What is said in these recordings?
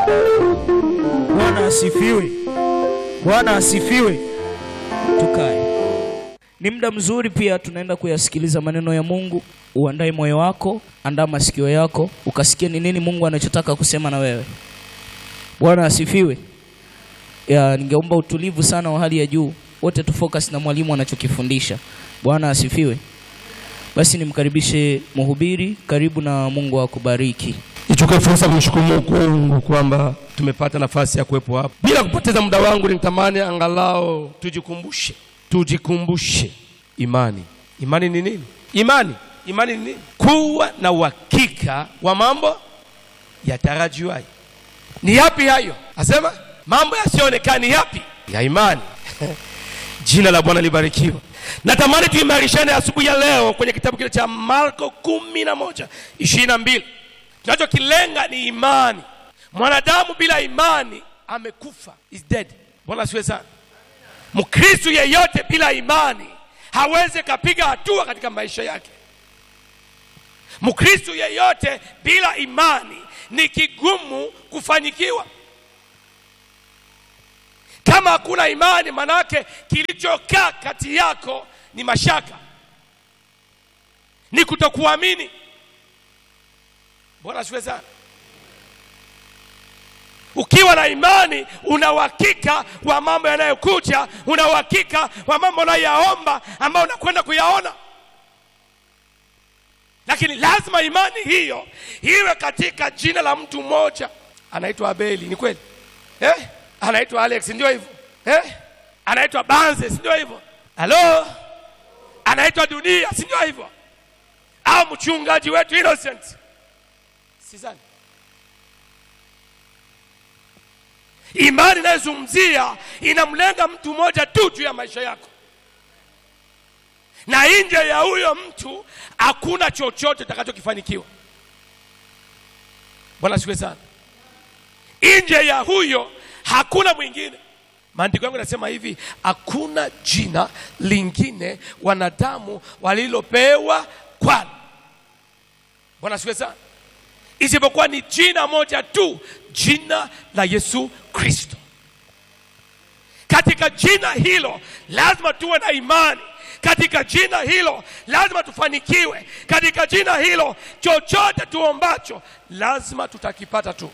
Bwana asifiwe. Bwana asifiwe. Tukae. Ni muda mzuri pia tunaenda kuyasikiliza maneno ya Mungu. Uandae moyo wako, andaa masikio yako, ukasikia ni nini Mungu anachotaka kusema na wewe. Bwana asifiwe. Ya, ningeomba utulivu sana wa hali ya juu, wote tu focus na mwalimu anachokifundisha. Bwana asifiwe. Basi nimkaribishe mhubiri, karibu na Mungu akubariki. Nichukue fursa kumshukuru Mungu kwamba tumepata nafasi ya kuwepo hapa. Bila kupoteza muda wangu, nitamani angalau tujikumbushe, tujikumbushe imani. Imani ni nini? Imani, imani ni nini? Kuwa na uhakika wa mambo yatarajiwayo. Ni yapi hayo? Asema mambo yasiyoonekana ni yapi? Ya imani. Jina la Bwana libarikiwe. Natamani tuimarishane asubuhi ya leo kwenye kitabu kile cha Marko kumi na moja ishirini na mbili. Tunachokilenga ni imani. Mwanadamu bila imani amekufa, is dead. Bwana asifiwe sana. Mkristo yeyote bila imani hawezi kapiga hatua katika maisha yake. Mkristo yeyote bila imani ni kigumu kufanyikiwa. Kama hakuna imani, manake kilichokaa kati yako ni mashaka, ni kutokuamini. Bwana asifiwe sana. Ukiwa na imani, una uhakika wa mambo yanayokuja, una uhakika wa mambo unayoyaomba ambayo unakwenda kuyaona. Lakini lazima imani hiyo iwe katika jina la mtu mmoja, anaitwa Abeli. Ni kweli eh? Anaitwa Alex, ndio hivyo eh? Anaitwa Banze, si ndio hivyo? Halo, anaitwa Dunia, si ndio hivyo? Au mchungaji wetu Innocent, sidhani imani inayozungumzia inamlenga mtu mmoja tu juu ya maisha yako, na nje ya huyo mtu hakuna chochote utakachokifanikiwa. Bwana siwe sana. Nje ya huyo hakuna mwingine. Maandiko yangu yanasema hivi, hakuna jina lingine wanadamu walilopewa kwalo. Bwana siwe sana, isipokuwa ni jina moja tu, jina la Yesu Kristo. Katika jina hilo lazima tuwe na imani. Katika jina hilo lazima tufanikiwe. Katika jina hilo chochote tuombacho lazima tutakipata tu,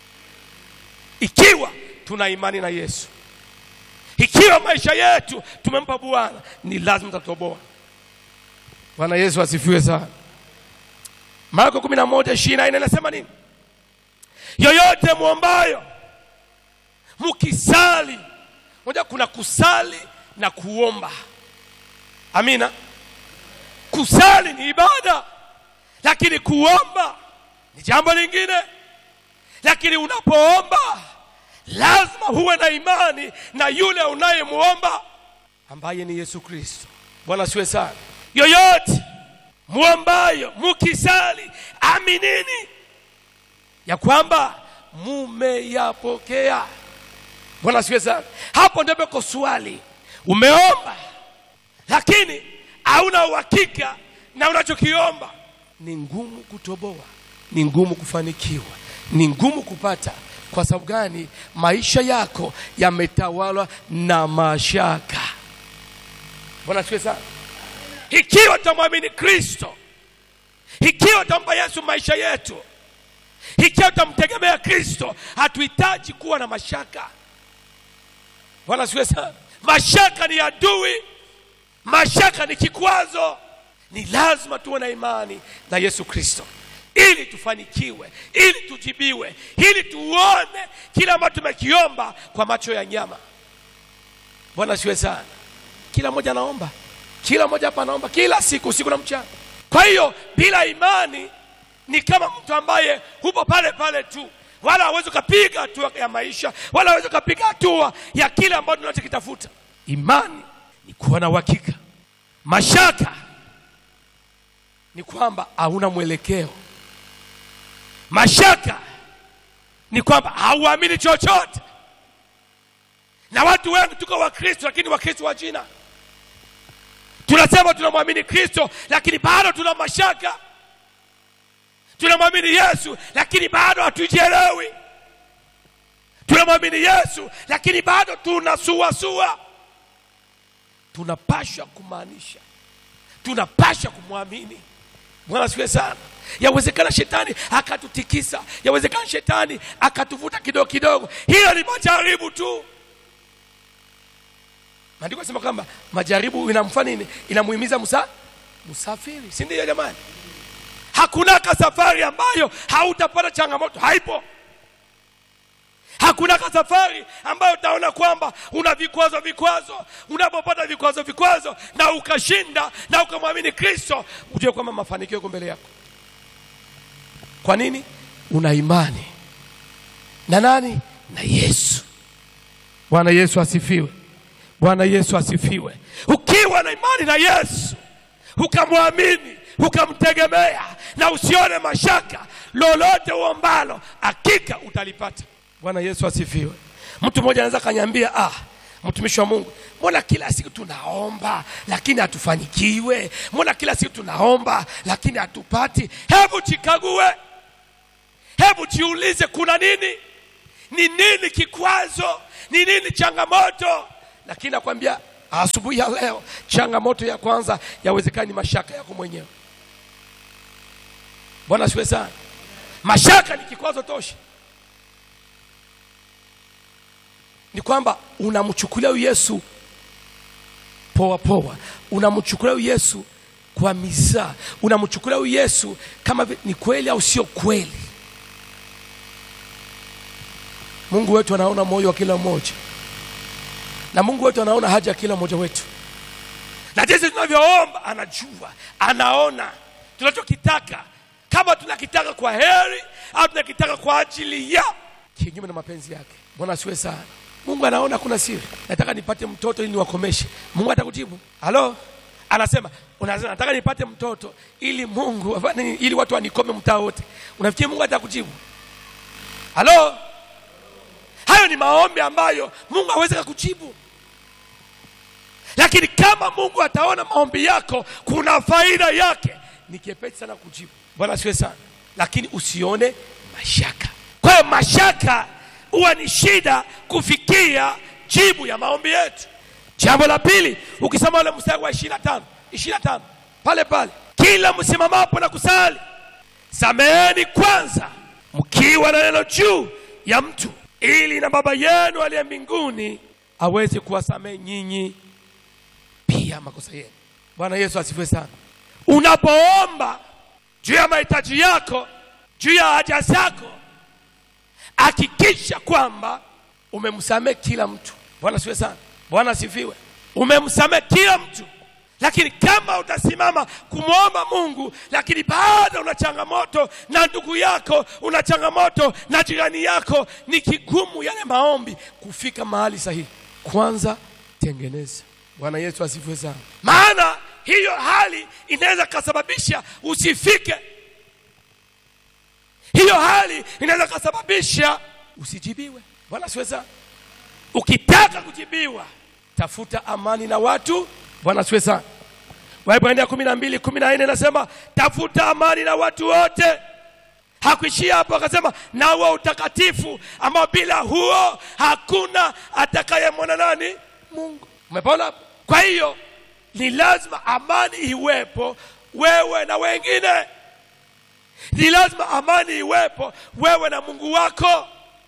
ikiwa tuna imani na Yesu. Ikiwa maisha yetu tumempa Bwana, ni lazima tutatoboa. Bwana Yesu asifiwe sana. Marko 11:24 inasema nini? Yoyote mwombayo mukisali. Moja, kuna kusali na kuomba. Amina. Kusali ni ibada, lakini kuomba ni jambo lingine. Lakini unapoomba lazima huwe na imani na yule unayemwomba ambaye ni Yesu Kristo. Bwana siwe sana. Yoyote mwombayo mukisali, aminini ya kwamba mumeyapokea. Bwana siwe sana. Hapo ndipo kwa swali, umeomba lakini hauna uhakika na unachokiomba, ni ngumu kutoboa, ni ngumu kufanikiwa, ni ngumu kupata. Kwa sababu gani? Maisha yako yametawalwa na mashaka. Bwana siwe sana. Ikiwa tutamwamini Kristo, ikiwa tutampa Yesu maisha yetu, ikiwa tutamtegemea Kristo, hatuhitaji kuwa na mashaka. Bwana siwe sana. Mashaka ni adui, mashaka ni kikwazo. Ni lazima tuwe na imani na Yesu Kristo ili tufanikiwe, ili tujibiwe, ili tuone kile ambacho tumekiomba kwa macho ya nyama. Bwana siwe sana. Kila mmoja anaomba, kila mmoja hapa anaomba kila siku, usiku na mchana. Kwa hiyo bila imani ni kama mtu ambaye hupo pale pale tu, wala hawezi ukapiga hatua ya maisha, wala hawezi ukapiga hatua ya kile ambacho tunachokitafuta. Imani ni kuwa na uhakika. Mashaka ni kwamba hauna mwelekeo. Mashaka ni kwamba hauamini chochote. Na watu wengi tuko Wakristo, lakini Wakristo wa jina. Tunasema tunamwamini Kristo, lakini bado tuna mashaka. Tunamwamini Yesu, lakini bado hatujielewi. tunamwamini yesu lakini bado tunasuasua tunapashwa kumaanisha tunapashwa kumwamini bwana siwe sana yawezekana shetani akatutikisa yawezekana shetani akatuvuta kidogo kidogo hiyo ni majaribu tu maandiko asema kwamba majaribu inamfanya nini inamuhimiza musa msafiri si ndio jamani hakunaka safari ambayo hautapata changamoto haipo hakuna safari ambayo utaona kwamba una vikwazo vikwazo unapopata vikwazo vikwazo na ukashinda na ukamwamini kristo ujue kwamba mafanikio yako mbele yako kwa nini una imani na nani na yesu bwana yesu asifiwe bwana yesu asifiwe ukiwa na imani na yesu ukamwamini ukamtegemea na usione mashaka lolote uombalo hakika utalipata bwana yesu asifiwe mtu mmoja anaweza kanyambia ah mtumishi wa mungu mbona kila siku tunaomba lakini hatufanikiwe mbona kila siku tunaomba lakini hatupati hebu jikague hebu jiulize kuna nini ni nini kikwazo ni nini changamoto lakini nakwambia asubuhi ya leo changamoto ya kwanza yawezekana ni mashaka yako mwenyewe bwana siwe sana mashaka ni kikwazo tosha ni kwamba unamchukulia huyu yesu poa poa unamchukulia huyu yesu kwa mizaa unamchukulia huyu yesu kama vi- ni kweli au sio kweli mungu wetu anaona moyo wa kila mmoja na mungu wetu anaona haja ya kila mmoja wetu na jinsi tunavyoomba anajua anaona tunachokitaka kama tunakitaka kwa heri au tunakitaka kwa ajili ya kinyume na mapenzi yake bwana asiwe sana mungu anaona kuna siri nataka nipate mtoto ili niwakomeshe mungu atakujibu halo anasema unasema nataka nipate mtoto ili mungu afanye nini? ili watu wanikome mtaa wote unafikiri mungu atakujibu halo hayo ni maombi ambayo mungu hawezi kukujibu lakini kama mungu ataona maombi yako kuna faida yake ni kiepesi sana kujibu bwana siwe sana lakini usione mashaka kwa hiyo mashaka huwa ni shida kufikia jibu ya maombi yetu jambo la pili ukisoma ule mstari wa ishirina tano ishirina tano pale pale kila msimamapo na kusali sameheni kwanza mkiwa na neno juu ya mtu ili na baba yenu aliye mbinguni aweze kuwasamehe nyinyi pia makosa yenu bwana yesu asifiwe sana unapoomba juu ya mahitaji yako juu ya haja zako hakikisha kwamba umemsamehe kila mtu bwana asifiwe sana bwana asifiwe umemsamehe kila mtu lakini kama utasimama kumwomba mungu lakini bado una changamoto na ndugu yako una changamoto na jirani yako ni kigumu yale maombi kufika mahali sahihi kwanza tengeneza bwana yesu asifiwe sana maana hiyo hali inaweza kasababisha usifike hiyo hali inaweza kasababisha usijibiwe bwana asifiwe sana ukitaka kujibiwa tafuta amani na watu bwana asifiwe sana waibrania kumi na mbili kumi na nne inasema tafuta amani na watu wote hakuishia hapo akasema na huo utakatifu ambao bila huo hakuna atakayemwona nani mungu umepona hapo kwa hiyo ni lazima amani iwepo wewe na wengine ni lazima amani iwepo wewe na mungu wako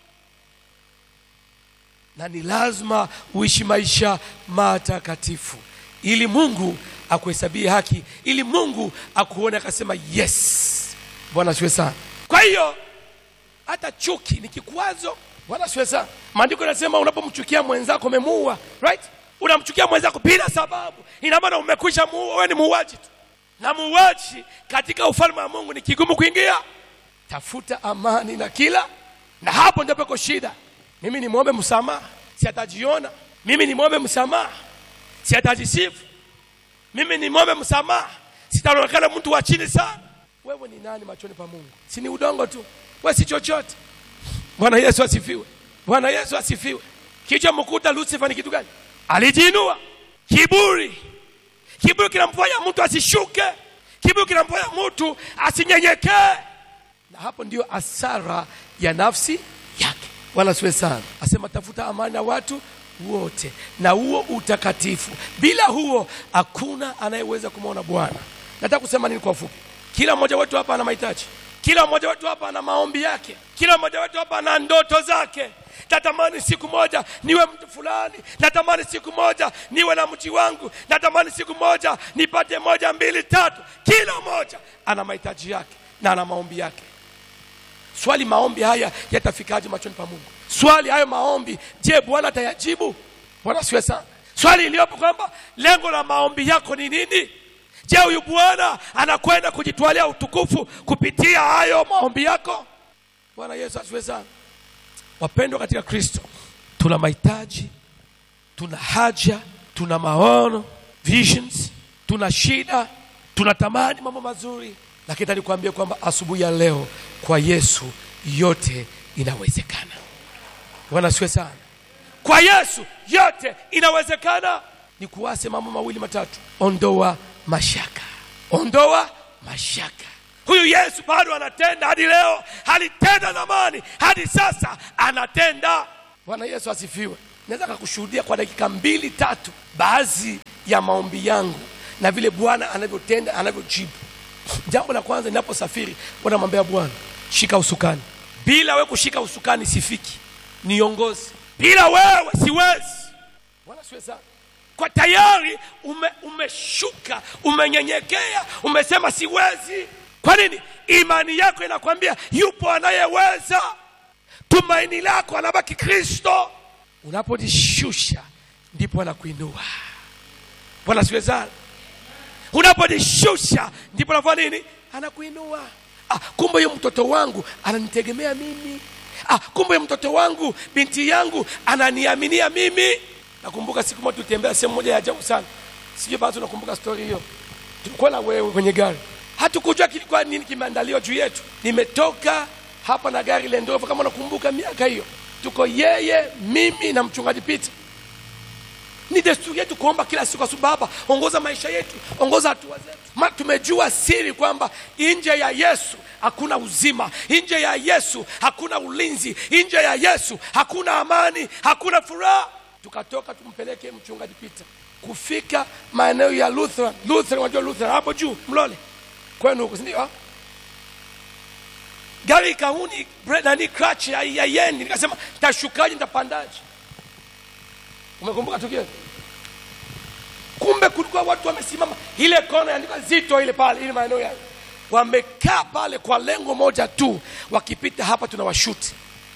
na ni lazima uishi maisha matakatifu ili mungu akuhesabie haki ili mungu akuone akasema yes bwana siwe sana kwa hiyo hata chuki ni kikwazo bwana siwe sana maandiko yanasema unapomchukia mwenzako umemuua right unamchukia mwenzako bila sababu ina maana umekwisha muua wewe ni muuaji tu na muuaji katika ufalme wa mungu ni kigumu kuingia tafuta amani na kila na hapo ndio peko shida mimi nimwombe msamaha si atajiona mimi nimwombe msamaha si atajisifu mimi nimwombe msamaha sitaonekana mtu wa chini sana wewe ni nani machoni pa mungu si ni udongo tu we si chochote bwana yesu asifiwe bwana yesu asifiwe kilichomkuta lucifer ni kitu gani alijiinua kiburi kiburi kinamfanya mtu asishuke kiburi kinamfanya mtu asinyenyekee na hapo ndio asara ya nafsi yake Bwana asifiwe sana. Asema tafuta amani na watu wote na huo utakatifu, bila huo hakuna anayeweza kumwona Bwana. Nataka kusema nini kwa ufupi? Kila mmoja wetu hapa ana mahitaji, kila mmoja wetu hapa ana maombi yake, kila mmoja wetu hapa ana ndoto zake. Natamani siku moja niwe mtu fulani, natamani siku moja niwe na mji wangu, natamani siku moja nipate moja mbili tatu. Kila mmoja ana mahitaji yake na ana maombi yake. Swali, maombi haya yatafikaje machoni pa Mungu? Swali, hayo maombi, je, Bwana atayajibu? Bwana siwe sana. Swali iliyopo kwamba lengo la maombi yako ni nini? Je, huyu Bwana anakwenda kujitwalia utukufu kupitia hayo maombi yako? Bwana Yesu asifiwe sana. Wapendwa katika Kristo, tuna mahitaji, tuna haja, tuna maono, visions, tuna shida, tunatamani mambo mazuri, lakini nataka nikwambie kwamba asubuhi ya leo kwa Yesu yote inawezekana. Bwana asifiwe sana. Kwa Yesu yote inawezekana. Ni kuwase mambo mawili matatu: ondoa mashaka, ondoa mashaka. Huyu Yesu bado anatenda hadi leo, alitenda zamani, hadi sasa anatenda. Bwana Yesu asifiwe. Naweza kakushuhudia kwa dakika mbili tatu baadhi ya maombi yangu na vile Bwana anavyotenda, anavyojibu. Jambo la kwanza, ninaposafiri namwambia Bwana, shika usukani. Bila wewe kushika usukani sifiki, niongozi. Bila wewe siwezi. Bwana siwe sana kwa tayari ume, umeshuka umenyenyekea, umesema siwezi. Kwa nini? Imani yako inakwambia yupo anayeweza. Tumaini lako anabaki Kristo. Unapojishusha ndipo anakuinua. Bwana siwe sana. Unapojishusha ndipo anafanya nini? Anakuinua. Ah, kumbe huyo mtoto wangu ananitegemea mimi. Ah, kumbe huyo mtoto wangu, binti yangu ananiaminia mimi. Nakumbuka siku moja tulitembea sehemu moja ya ajabu sana, sijui bado tunakumbuka stori hiyo. Tulikuwa na wewe kwenye gari, hatukujua kilikuwa nini kimeandaliwa juu yetu. Nimetoka hapa na gari Land Rover, kama nakumbuka miaka hiyo, tuko yeye, mimi na mchungaji Peter. Ni desturi yetu kuomba kila siku, asubuhi, Baba, ongoza maisha yetu, ongoza hatua zetu. Ma, tumejua siri kwamba nje ya Yesu hakuna uzima, nje ya Yesu hakuna ulinzi, nje ya Yesu hakuna amani, hakuna furaha tukatoka tumpeleke mchungaji Peter kufika maeneo ya Lutheran. Lutheran, unajua Lutheran hapo juu Mlole kwenu huko, si ndio? Gari ikauni nani crutch ya, ya yendi, nikasema tashukaje, nitapandaje? Umekumbuka tukio? Kumbe kulikuwa watu wamesimama ile kona yaandika zito ile pale, ile maeneo ya wamekaa pale kwa lengo moja tu, wakipita hapa tunawashuti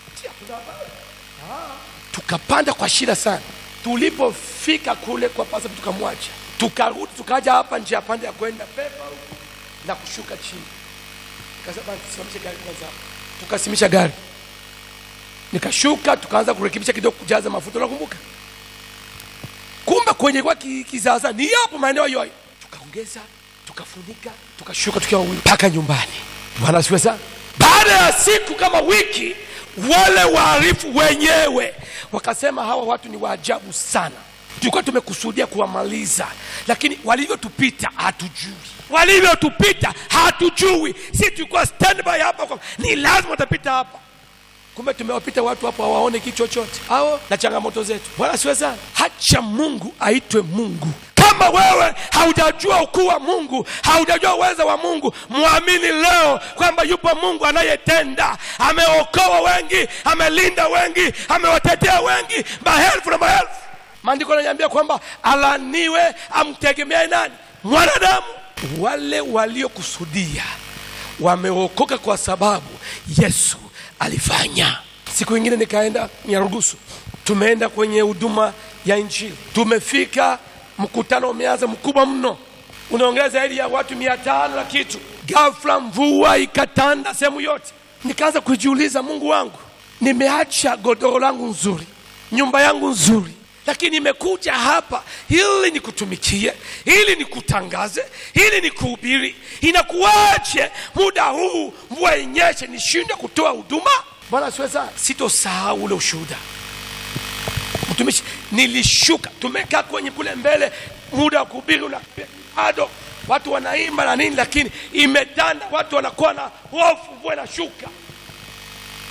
tukapanda kwa shida sana. Tulipofika kule kwa pasa, tukamwacha, tukarudi, tukaja hapa njia pande ya kwenda pepa huku na kushuka chini. Nikasema tusimamishe gari kwanza, tukasimisha gari, nikashuka, tukaanza kurekebisha kidogo, kujaza mafuta, unakumbuka? Kumbe kwenye kwa kizaza ni hapo maeneo yoyo, tukaongeza, tukafunika, tukashuka tukiwa wawili mpaka nyumbani. Bwana asifiwe sana. Baada ya siku kama wiki wale waarifu wenyewe wakasema hawa watu ni waajabu sana, tulikuwa tumekusudia kuwamaliza, lakini walivyotupita hatujui, walivyotupita hatujui. Si tulikuwa standby hapa kwa ni lazima watapita hapa, kumbe tumewapita watu hapo hawaone kitu chochote hao na changamoto zetu. Bwana siwe sana, hacha Mungu aitwe Mungu. Kama wewe haujajua ukuu wa Mungu, haujajua uweza wa Mungu, mwamini leo kwamba yupo Mungu anayetenda. Ameokoa wengi, amelinda wengi, amewatetea wengi, maelfu na maelfu. Maandiko yananiambia kwamba alaniwe amtegemee nani? Mwanadamu. Wale waliokusudia wameokoka kwa sababu Yesu alifanya. Siku ingine nikaenda Nyarugusu, tumeenda kwenye huduma ya Injili, tumefika mkutano umeanza mkubwa mno, unaongea zaidi ya watu mia tano na kitu. Ghafla mvua ikatanda sehemu yote, nikaanza kujiuliza, Mungu wangu, nimeacha godoro langu nzuri, nyumba yangu nzuri, lakini nimekuja hapa ili nikutumikie, ili nikutangaze, ili nikuhubiri. Inakuwaje muda huu mvua inyeshe nishindwe kutoa huduma? Bwana siwe sana, sitosahau ule ushuhuda mtumishi, nilishuka, tumekaa kwenye kule mbele, muda wa kuhubiri una bado watu wanaimba na nini, lakini imetanda, watu wanakuwa na hofu, mvua inashuka.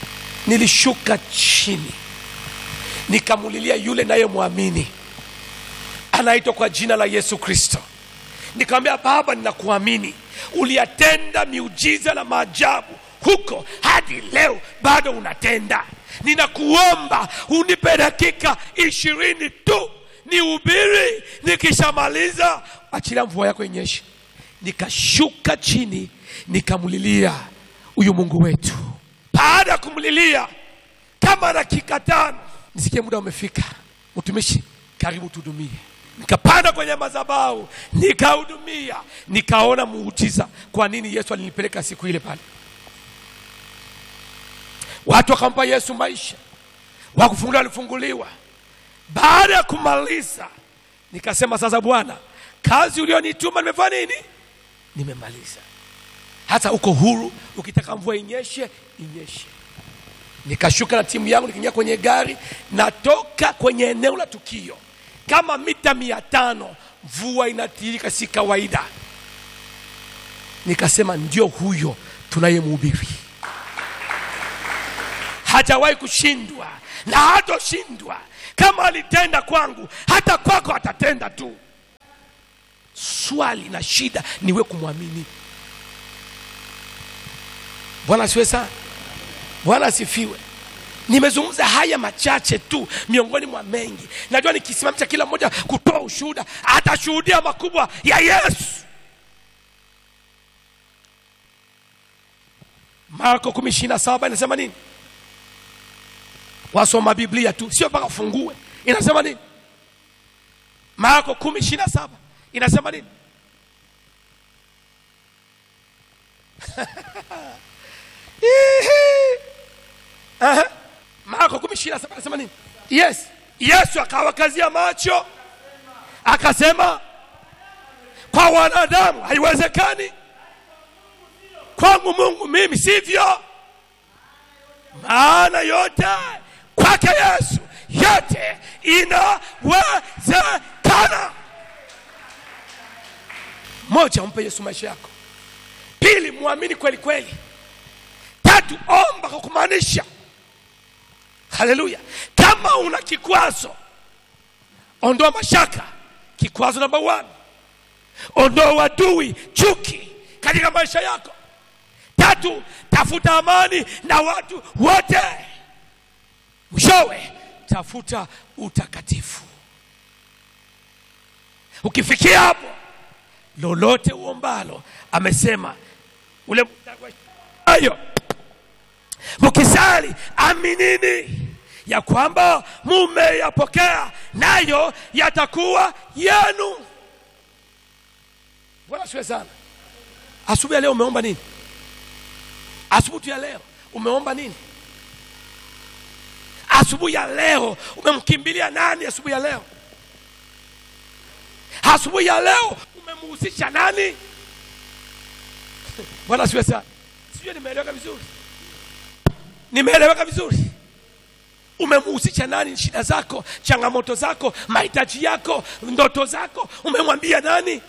nilishuka chini nikamulilia yule nayemwamini anaitwa kwa jina la yesu kristo nikamwambia baba ninakuamini uliyatenda miujiza na maajabu huko hadi leo bado unatenda ninakuomba unipe dakika ishirini tu nihubiri nikishamaliza achilia mvua yako inyeshe nikashuka chini nikamlilia huyu mungu wetu baada ya kumlilia kama dakika tano nisikie muda umefika mtumishi karibu tuhudumie nikapanda kwenye madhabahu nikahudumia nikaona muujiza kwa nini yesu alinipeleka siku ile pale watu wakampa yesu maisha wakufunguliwa walifunguliwa baada ya kumaliza nikasema sasa bwana kazi ulionituma nimefanya nini nimemaliza hata uko huru ukitaka mvua inyeshe inyeshe nikashuka na timu yangu nikiingia kwenye gari natoka kwenye eneo la tukio kama mita mia tano mvua inatirika si kawaida nikasema ndio huyo tunayemhubiri hajawahi kushindwa na hatoshindwa kama alitenda kwangu hata kwako atatenda tu swali na shida niwe kumwamini bwana asiwe sana bwana asifiwe nimezungumza haya machache tu miongoni mwa mengi najua nikisimamisha kila mmoja kutoa ushuhuda atashuhudia makubwa ya yesu marko kumi ishiri na saba inasema nini wasoma biblia tu sio mpaka ufungue inasema nini marko kumi ishiri na saba inasema nini Aha. marko kumi ishiri na saba inasema nini yes yesu akawakazia macho akasema kwa wanadamu haiwezekani kwangu mungu mimi sivyo maana yote kwake yesu yote inawezekana moja umpe yesu maisha yako pili mwamini kweli kweli tatu omba kwa kumaanisha haleluya kama una kikwazo ondoa mashaka kikwazo namba one ondoa wadui chuki katika maisha yako tatu tafuta amani na watu wote mwishowe tafuta utakatifu ukifikia hapo lolote uombalo amesema ule ayo mkisali aminini ya kwamba mumeyapokea nayo yatakuwa yenu bwana siwe sana asubuhi ya leo umeomba nini asubuhi tu ya leo umeomba nini asubuhi ya leo umemkimbilia nani asubuhi ya leo asubuhi ya leo umemhusisha nani bwana siwe sana sijui nimeeleweka vizuri nimeeleweka vizuri umemhusisha nani shida zako changamoto zako mahitaji yako ndoto zako umemwambia nani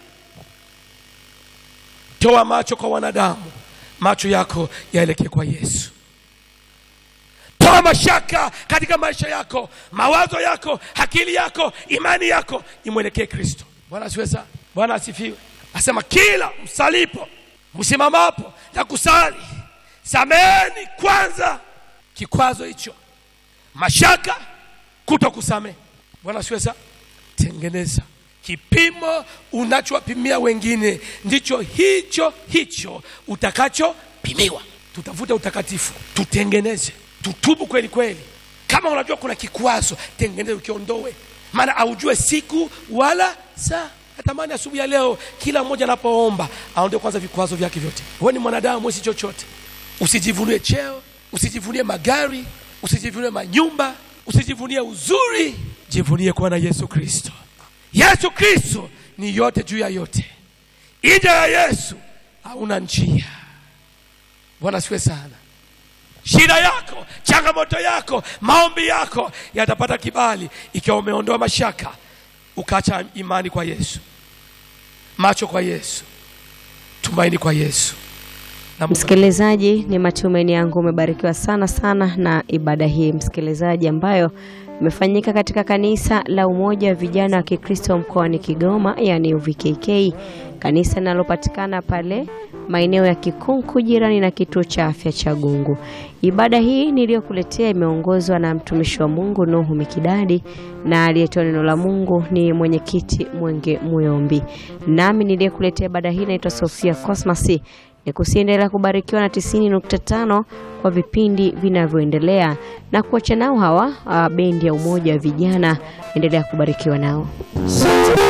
toa macho kwa wanadamu macho yako yaelekee kwa yesu toa mashaka katika maisha yako mawazo yako akili yako imani yako imwelekee kristo bwana asiwe sana bwana asifiwe asema kila msalipo msimamapo na kusali sameheni kwanza kikwazo hicho mashaka kuto kusamehe bwana asiwe sana tengeneza kipimo unachowapimia wengine ndicho hicho hicho utakachopimiwa tutafute utakatifu tutengeneze tutubu kweli kweli kama unajua kuna kikwazo tengeneze ukiondoe maana aujue siku wala saa natamani asubuhi ya leo kila mmoja anapoomba aondoe kwanza vikwazo vyake vyote wewe ni mwanadamu wesi chochote usijivunie cheo usijivunie magari usijivunie manyumba usijivunie uzuri jivunie kuwa na yesu kristo yesu kristo ni yote juu ya yote nje ya yesu hauna njia bwana siwe sana shida yako changamoto yako maombi yako yatapata kibali ikiwa umeondoa mashaka ukaacha imani kwa yesu macho kwa yesu tumaini kwa yesu Na Mungu Msikilizaji, ni matumaini yangu umebarikiwa sana sana na ibada hii msikilizaji, ambayo imefanyika katika kanisa la Umoja wa Vijana wa Kikristo mkoani Kigoma, yani UVKK, kanisa linalopatikana pale maeneo ya Kikunku jirani na kituo cha afya cha Gungu. Ibada hii niliyokuletea imeongozwa na mtumishi wa Mungu Nuhu Mikidadi na aliyetoa neno la Mungu ni mwenyekiti Mwenge Muyombi. Nami niliyekuletea ibada hii naitwa Sofia Cosmas ni kusiendelea kubarikiwa na 90.5 kwa vipindi vinavyoendelea na kuacha nao hawa ah, bendi ya umoja wa vijana. Endelea kubarikiwa nao.